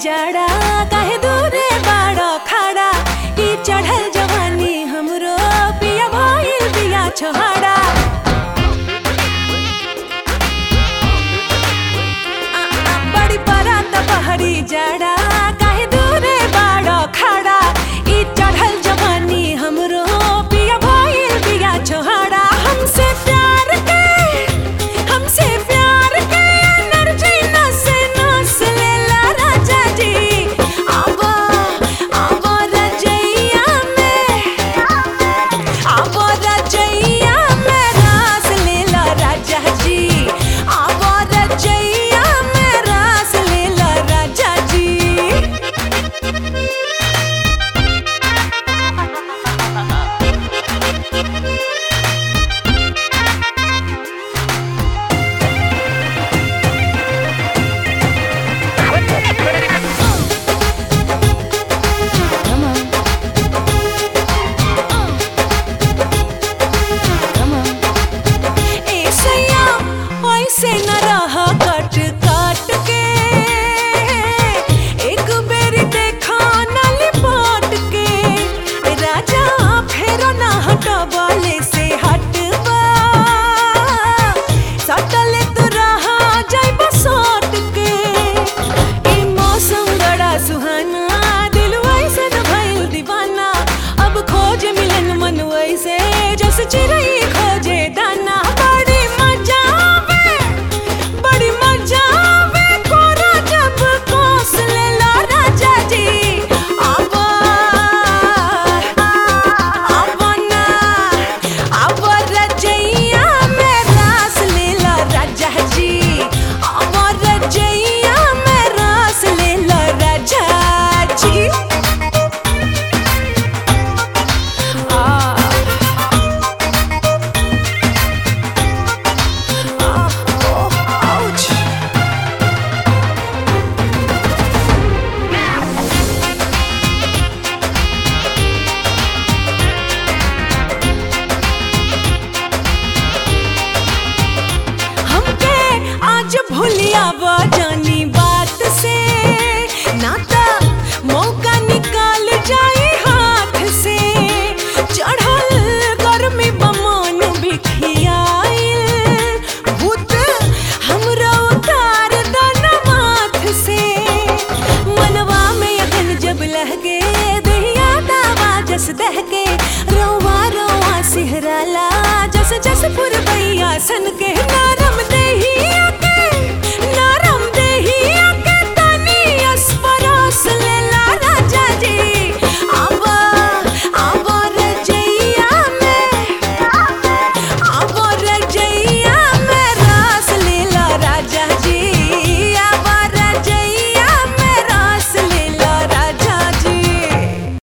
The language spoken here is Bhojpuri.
जाड़ा काहे दूरे बाड़ा खाड़ा ई चढ़ल जवानी हमरो पिया भइल बिया छोहाड़ा आ, आ, बड़ी बरात बहरी जाड़ा काहे दूरे बाड़ा खाड़ा ई चढ़ल जवानी हमरो पिया भइल बिया छोहाड़ा हमसे प्यार के हमसे प्यार के एनर्जी नस नस लेला राजा जी आवा आवा रजैया में आवा रजैया में रास लेला राजा जी आवा रजैया में रास लेला राजा जी ए सैया ऐसे न रह कट काट के एक बेर देखा न लिपट के राजा फेर न हटवाले से हटवा सटले तू रहा जाइब सट के ई मौसम बड़ा सुहाना दिल वैसे न भइल दीवाना अब खोज मिलन मन वैसे जैसे चिड़ै खोजे दाना बड़ी मजा आवे बड़ी मजा आवे कोरा जब कोस लेला राजा जी आवा आवा ना आवा रजैया में रास लेला राजा जी आवा रजैया में रास लेला राजा जी आ Ouch! हमके आज भूलिया जानी बात से नाता मौका निकाल जाए हाथ से चढ़ल गर्मी बमन बिखियाइल भूत हमरा उतार दन माथ से मनवा में अगन जब लहगे दहिया दावा जस दहके रौवा रौवा सिहराला जस जस पुरबैया सन के नार